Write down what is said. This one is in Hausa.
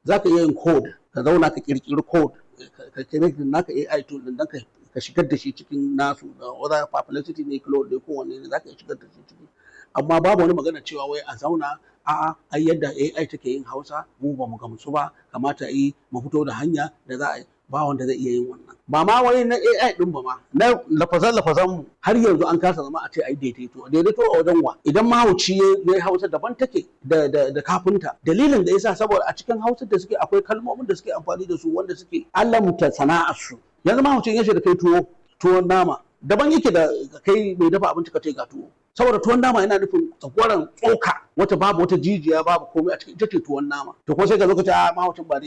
za ka iya yin code ka zauna ka kirkiri code ka connect naka AI tool din dan ka ka shigar da shi cikin nasu da whether perplexity ne cloud ne ko wanne ne za ka iya shigar da shi ciki amma babu wani magana cewa wai a zauna a'a ai yadda AI take yin Hausa mu ba mu gamsu ba kamata yi mu fito da hanya da za a yi ba wanda zai iya yin wannan ba ma wai na AI din ba ma na lafazan lafazan mu har yanzu an kasa zama a ce ai daidaito daidaito a wajen wa idan mahauci ya Hausa daban take da da da kafinta dalilin da yasa saboda a cikin Hausa da suke akwai kalmomin da suke amfani da su wanda suke alamta sana'ar su yanzu mahaucin ya da kai tuwo tuwon nama daban yake da kai mai dafa abinci ka ce ga tuwo saboda tuwon nama yana nufin tsakwaran tsoka wata babu wata jijiya babu komai a cikin ita ce tuwon nama to ko sai ka zo ka ce a mahaucin ba